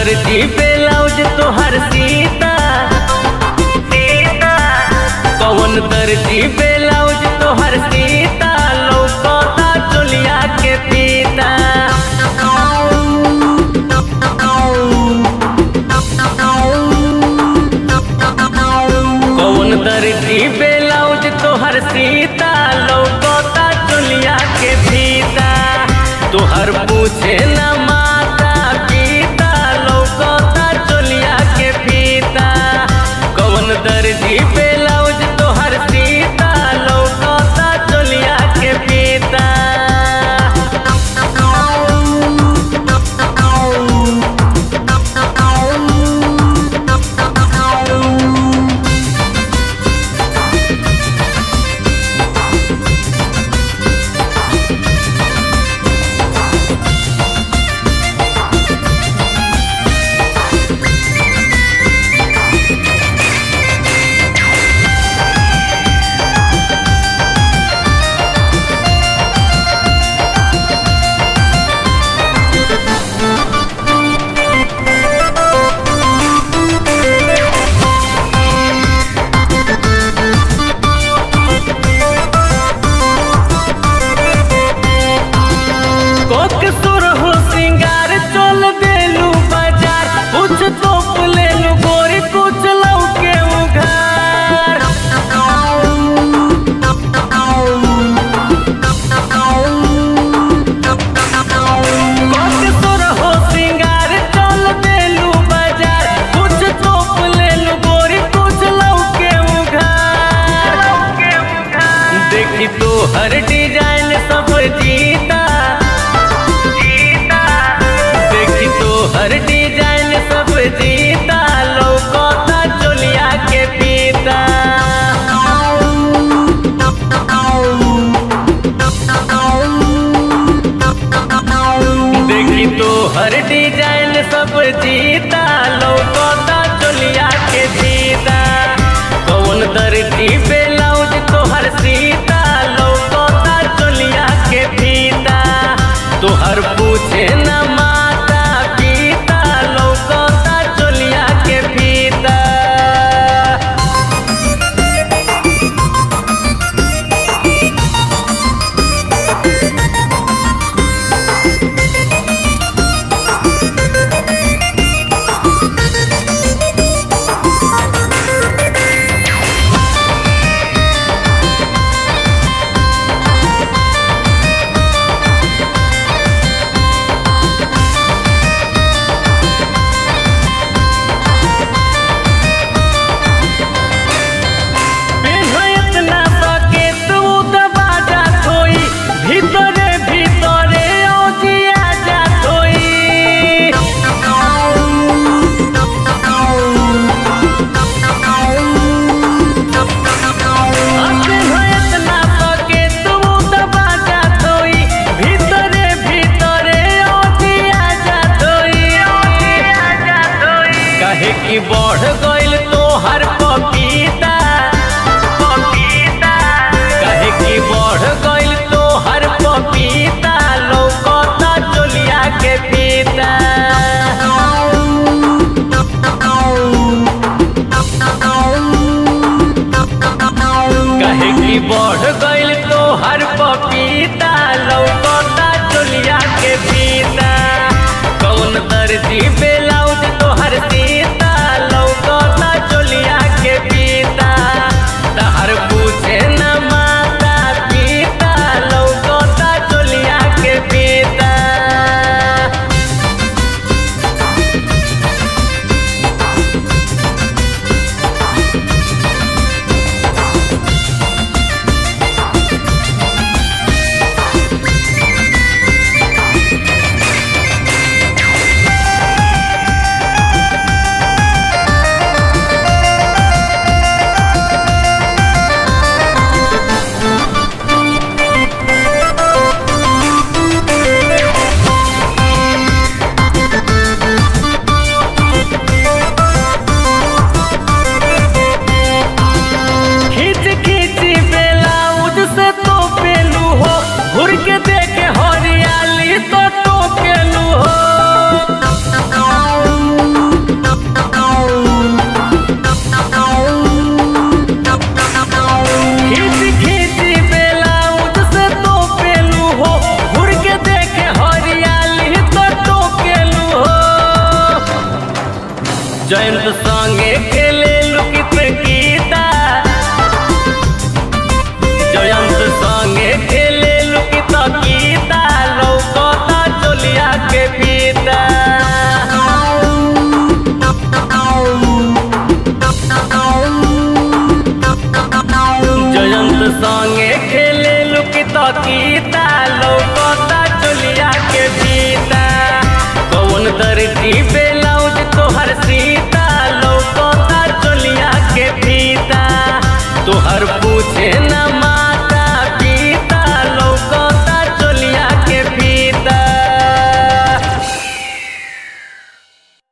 दर्जी ब्लाउज तोहर सीता सीता कौन दर्जी ब्लाउज तोहर सीता लौकता चोलिया के पीता कौन दर्जी ब्लाउज तोहर सीता लौकता चोलिया के फीता तोहर पूछे न माता पिता लौकता चोलिया के फीता कौन दर्जी ब्लाउज तोहर सीता लौकता चोलिया के फीता कोक सुर हो सिंगार चोल देलू बाजार कुछ तोप लेलू गोरी कुछ लौके उघार कोक सुर हो सिंगार चोल देलू बाजार कुछ तोप लेलू गोरी कुछ लौके उघार देखी तो हर डिजाइन सब जीता जीता देखी तो हर डिजाइन सब जीता लौकता चोलिया के पीता देखी तो हर डिजाइन सब जीता लौकता चोलिया के जीता कौन दर्जी ब्लाउज तोहर सीता लौकता चोलिया के फीता तोहर पूछे न माता पिता लौकता चोलिया के फीता पेन्हत ना सके तू दबा जात होई भीतरे भीतरे औजिया जात होई पेन्हत ना सके तू दबा जात होई भीतरे भीतरे औजिया जात होई औजिया जात होई काहे की बढ़ गइल तोहर पपीता पपीता काहे की बढ़ गइल तोहर पपीता लौकता चोलिया के पीता काहे की बढ़ गइल तोहर पपीता लौकता चोलिया के पीता कौन दर्जी ब्लाउज तोहर सीता लौकता चोलिया के पीता जयंत संगे खेले लुकित गीता जयंत संगे खेले लुकित गीता लौकता चोलिया के बीता जयंत संगे खेले लुकित गीता लौकता चोलिया के बीता कौन दर्जी